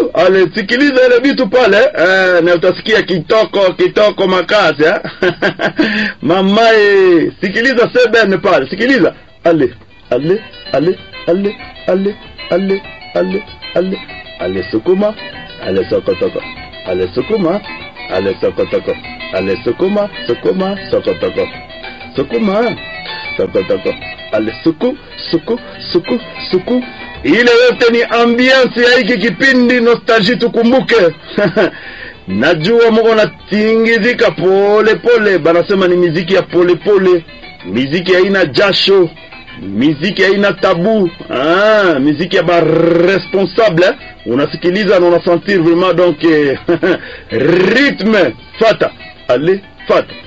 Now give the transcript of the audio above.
ale sikiliza ile vitu pale eh, na utasikia kitoko kitoko makazi eh? mamae sikiliza sebene pale sikiliza ale ale ale ale ale ale ale ale ale sukuma ale sokotoko ale sukuma ale sokotoko ale sukuma sukuma sokotoko sukuma sokotoko ale suku suku suku suku ile yote ni ambiance ya hiki kipindi nostalgie tukumbuke najua mko natingizika pole pole banasema ni miziki ya pole pole miziki haina jasho miziki haina tabu ah, miziki ya baresponsable eh? unasikiliza na unasentir vraiment donc eh, rythme fata ale fata